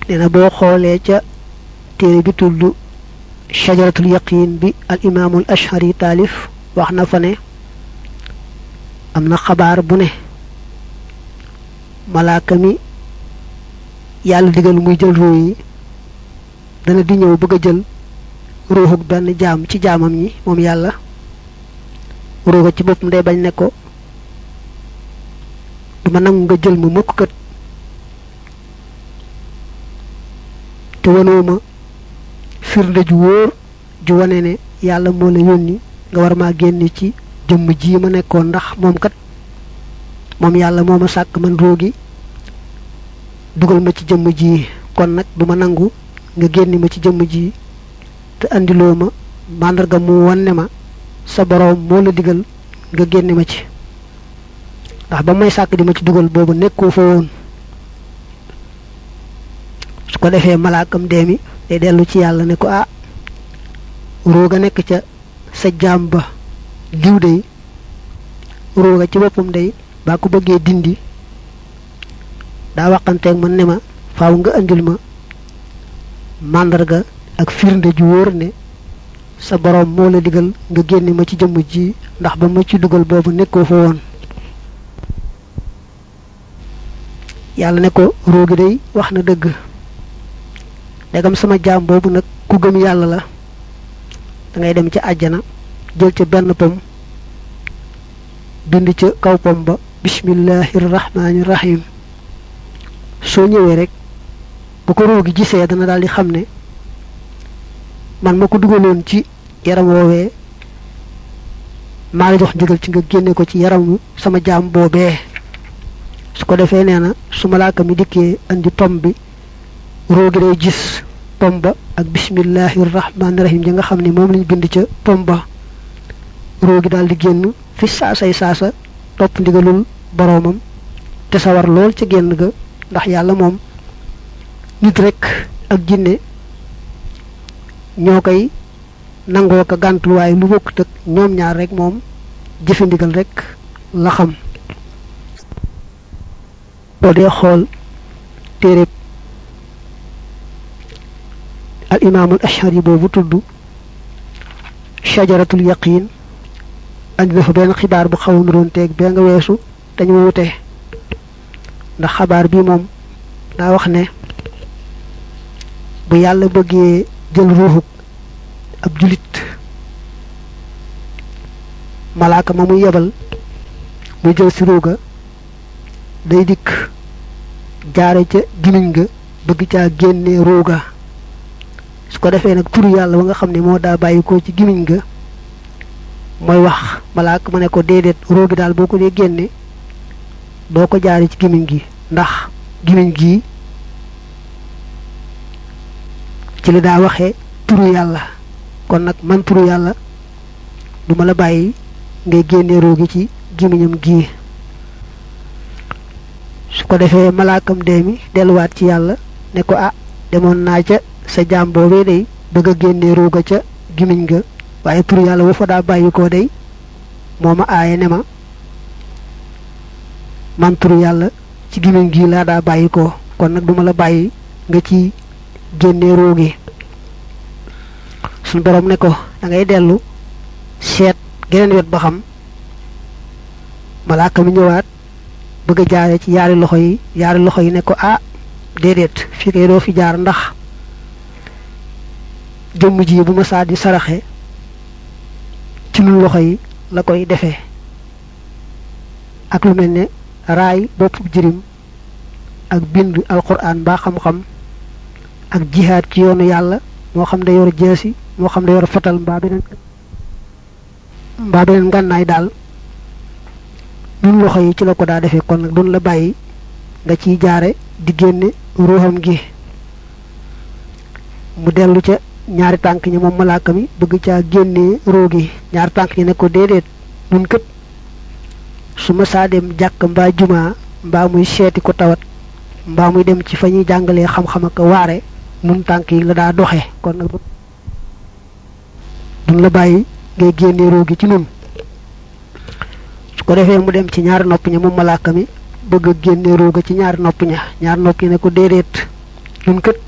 nee na boo xoolee ca téere bi tudd shajaratul yaqin bi al imaamul ashari taalif wax na fa ne am na xabaar bu ne malaaka mi yàlla digal muy jël ruu yi dana di ñëw bëgg a jël ruuxuk benn jaam ci jaamam ñi moom yàlla ruuga ci boppam day bañ ne ko duma nangu nga jël ma mukk kat te wanoo ma firnde ju wóor ju wane ne yàlla moo la yónni nga war maa génne ci jëmm ji ma nekkoon ndax moom kat moom yàlla moo ma sàkk man roogi dugal ma ci jëmm ji kon nag duma nangu nga génni ma ci jëmm ji te andiloo ma màndarga mu wanne ma sa boroom moo la digal nga génne ma ci ndax ba may sàkk di ma ci dugal boobu nekkoo fa woon su ko defee malaakam dee mi day dellu ci yàlla ne ko ah rooga nekk ca sa jaam ba diw day rooga ci boppam day baa ko bëggee dindi daa waxanteeg man ne ma faaw nga andil ma màndarga ak firnde ju wóor ne sa boroom moo la digal nga génne ma ci jëmm ji ndax ba ma ci dugal boobu nekkoo fa woon yàlla ne ko roogi day wax na dëgg ndegam sama jaam boobu nag ku gëm yàlla la da ngay dem ca àjjana jël ca benn pom bind ca kaw pom ba bismillahi rahmaani rahim soo ñëwee rek bu ko roogi gisee dana daal di xam ne man ma ko dugaloon ci yaram woowee maa la jox ndigal ci nga génne ko ci yaramu sama jaam boobee su ko defee nee na su malaaka mi dikkee andi pom bi roogi day gis pom ba ak bismillahi rahmaani rahim ja nga xam ne moom lañ bind ca pom ba roogi daal di génn fi saasay saasa topp ndigalul boroomam te sawar lool ca génn ga ndax yàlla moom nit rek ak jinne ñoo koy nangoo ko gàntul waaye lu bokkut ak ñoom ñaar rek moom jëfe ndigal rek la xam boo dee xool téere al imaamul ashari boobu tudd shajaratul yaqin andi dafa benn xibaar bu xaw a nuroon teeg bee nga weesu dañu wute ndax xabaar bi moom daa wax ne bu yàlla bëggee jël ruuxuk ab julit malaaka ma muy yebal muy jël si ruuga day dikk jaare ca gimiñ ga bëgg caa génne ruuga su ko defee nag turu yàlla ba nga xam ne moo daa bàyyi ko ci gimiñ ga mooy wax malaaka ma ne ko déedéet ruugi daal boo ko dee génne doo ko jaare ci gimiñ gi ndax gimiñ gi ci li daa waxee turu yàlla kon nag man turu yàlla duma la bàyyi ngay génne roogi ci gimiñam gii su ko defee malaakam dee mi delluwaat ci yàlla ne ko ah demoon naa ca sa jaam boobee day bëgg a génne rooga ca gimiñ ga waaye turu yàlla wa fa daa bàyyi koo day moo ma aaye ne ma man turu yàlla ci gimiñ gii laa daa bàyyi koo kon nag duma la bàyyi nga ci génne roogi suñ borom ne ko da ngay dellu seet geneen wet ba xam malaaka mi ñëwaat bëgg a jaare ci yaari loxo yi yaari loxo yi ne ko ah déedéet fii kay doo fi jaar ndax jëmm ji bu ma saa di saraxe ci lu loxo yi la koy defee ak lu mel ne raay bopp jirim ak bind alquran mbaa xam-xam ak jihaad ci yoonu yàlla moo xam da yor jeesi moo xam da yor fetal mbaa beneen mbaa beneen ngànnaay daal ñun loxo yi ci la ko daa defee kon nag doon la bàyyi nga ciy jaare di génne ruuxam gi mu dellu ca ñaari tànk ñi moom malaaka mi bëgg caa génnee ruu gi ñaari tànk ñi ne ko déedéet nun kët su ma saa dem jàkk mbaa jumaa mbaa muy seeti ko tawat mbaa muy dem ci fa ñuy jàngalee xam-xam ak waare nun tànk yi la daa doxe kon nag duñ la bàyyi ngay génne ruu gi ci nun su ko defee mu dem ci ñaari nopp ña moom malaaka mi bëgg a génne ruu ga ci ñaari nopp ña ñaari nopp ñi ne ko déedéet nun kët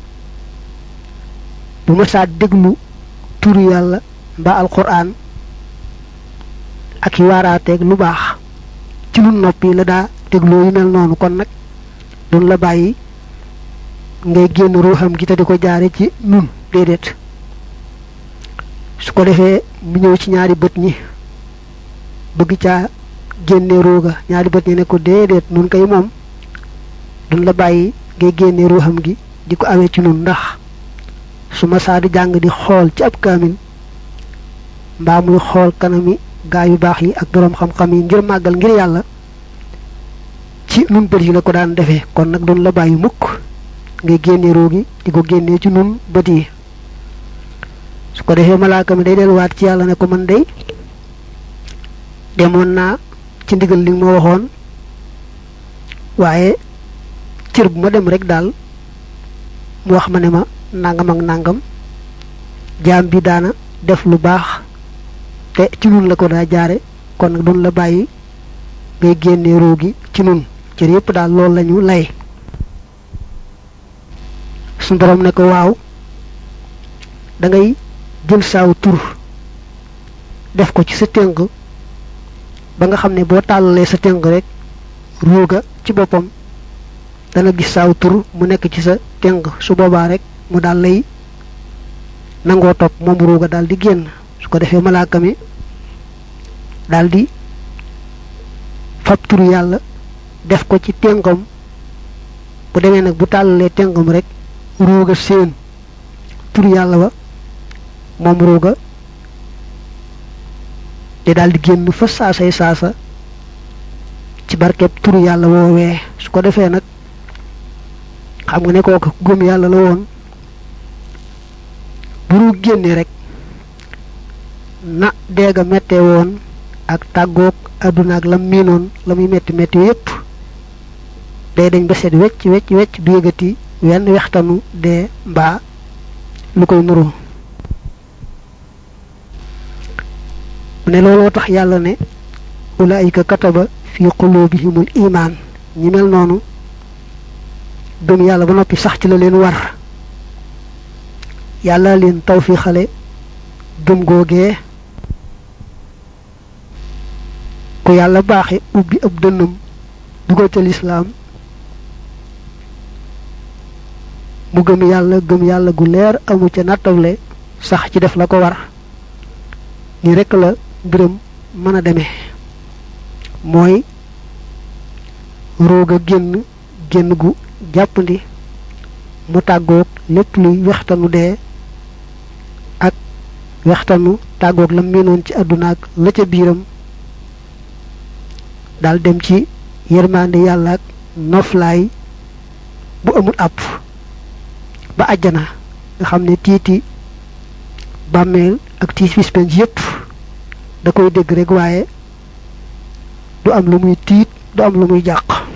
bu ma saa déglu turu yàlla mbaa alquran ak yi waaraateeg lu baax ci nun noppi la daa dégloo yu mel noonu kon nag dun la bàyyi ngay génn ruuxam gi te di ko jaare ci nun déedéet su ko defee mu ñëw ci ñaari bët ñi bëgg caa génne ruuga ñaari bët ñi ne ko déedéet nun kay moom dun la bàyyi ngay génne ruuxam gi di ko awee ci nun ndax su ma saa di jàng di xool ci ab kaamil mbaa muy xool kanami gaa yu baax yi ak boroom xam-xam yi ngir màggal ngir yàlla ci nun bët yi la ko daan defee kon nag dun la bàyyi mukk ngay génne ruu gi di ko génnee ci nun bët yi su ko defee malaaka mi day delluwaat ci yàlla ne ko man day demoon naa ci ndigal li ma waxoon waaye cër bu ma dem rek daal mu wax ma ne ma nangam ak nangam jaam bi daana def lu baax te ci nun la ko daa jaare kon nag dun la bàyyi ngay génne ruu gi ci nun cër yépp daal loolu lañu lay suñu borom ne ko waaw da ngay jël saaw tur def ko ci sa tënk ba nga xam ne boo tàllalee sa tënk rek ruuga ci boppam dana gis saaw tur mu nekk ci sa tënk su boobaa rek mu daal lay nangoo topp moom ruuga daal di génn su ko defee malaaka mi daal di fab turu yàlla def ko ci tënkam bu demee nag bu tàllalee tënkam rek ruuga seen turu yàlla ba moom ruuga di daal di génn fa saasay saasa ci barkeb turu yàlla woowee su ko defee nag xam nga ne kooku gëm yàlla la woon bu ruug génnee rek na deega mettee woon ak tàggoog àdduna ak lam miinoon la muy metti metti yépp day dañ ba seet wecc wecc wecc du yëgati wenn wextanu dee mbaa lu koy nuru mu ne looloo tax yàlla ne ulaayika kataba fi qulubihimul imaan ñi mel noonu gëm yàlla ba noppi sax ci la leen war yàlla leen taw fi xale gëm googee ku yàlla baaxe ubbi ab dënnam dugal ca lislaam mu gëm yàlla gëm yàlla gu leer amu ca nattable sax ci def la ko war ni rekk la mbiram mën a demee mooy roog a génn génn gu jàppandi mu tàggoog lépp luy wextanu dee ak wextanu tàggoog la miinoon ci àdduna ak la ca biiram daal dem ci yërmande yàlla ak noflaay bu amul àpp ba àjjana nga xam ne tiiti bàmmeel ak tiis bis penc yépp da koy dégg rek waaye du am lu muy tiit du am lu muy jàq